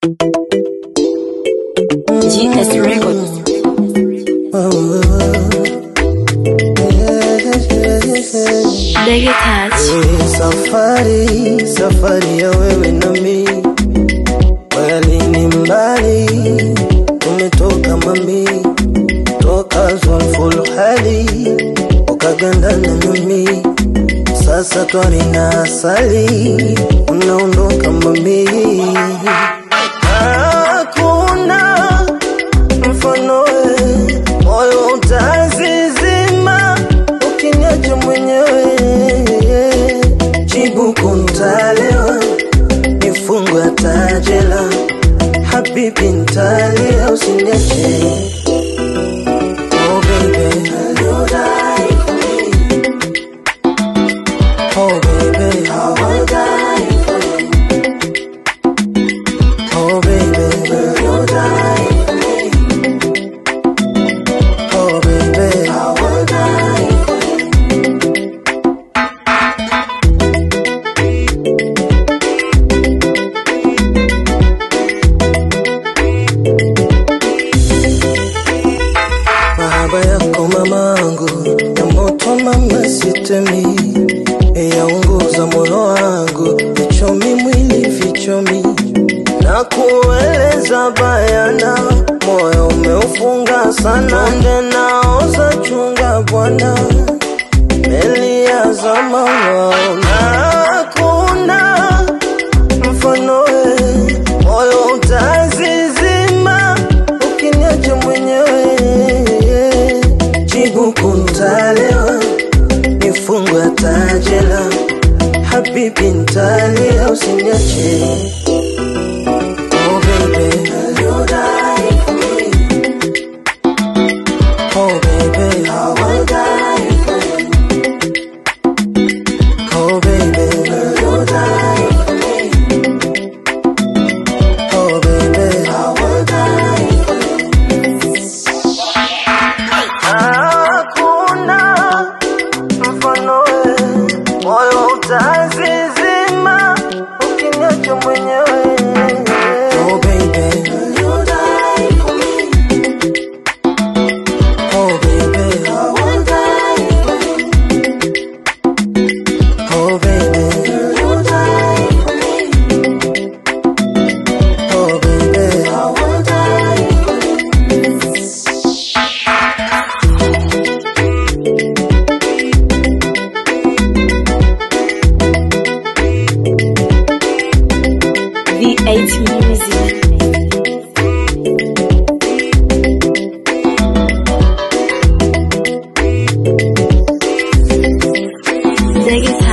GS Records. Ndege Touch. Hii safari safari ya wewe na mi kweli ni mbali tumetoka mami toka zulful hali ukaganda na mimi sasa twari na asali unaondoka mami hakuna mfano we, moyo utazizima ukiniacha mwenyewe jibu kuntalewa nifungwe tajela habibi ntalia usiniache oh baby you die for me oh baby I will die for you oh baby you die for me oh baby I will die for you mahaba yako mamangu ya moto mama sitemi yaunguza moyo wangu vichomi mwili vichomi na kueleza bayana moyo umeufunga sana nde naoza chunga bwana meli ya zama waona hakuna mfano we moyo utazizima ukiniacha mwenyewe jibu kuntalewa nifungwe tajela habibi ntalia usiniache oh baby you die for me oh baby I will die for you oh baby you die for me oh baby I will die for you hakuna mfano we, moyo utazizima ukiniacha mwenyewe. Oh baby, you die for me. Oh baby, I will die for you. Oh baby, you die for me. Oh baby, I will die for you. V8 Music. Ndege